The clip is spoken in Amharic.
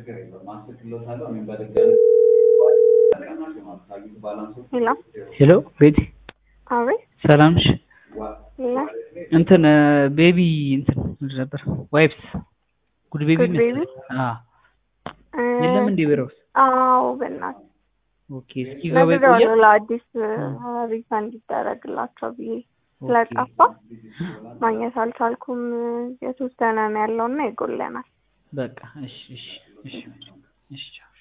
ሄሎ ሄሎ ቤቲ አቤት ሰላም ነሽ? ሌላ እንትን ቤቢ እንትን ምንድን ነበር ዋይፕስ ጉድ ቤቢ ጉድ ቤቢ? አዎ የለም እንዴ ቢሮ ውስጥ? አዎ በእናትህ ኦኬ እስኪ ገባ ይቆያል። ነግሬዋለሁ ለአዲስ ሪፈንድ ይደረግላቸው ብዬ ስለጠፋ ማግኘት አልቻልኩም። የተወሰነ ነው ያለውና ይጎለናል። በቃ እሺ እሺ እሺ እሺ ቻው።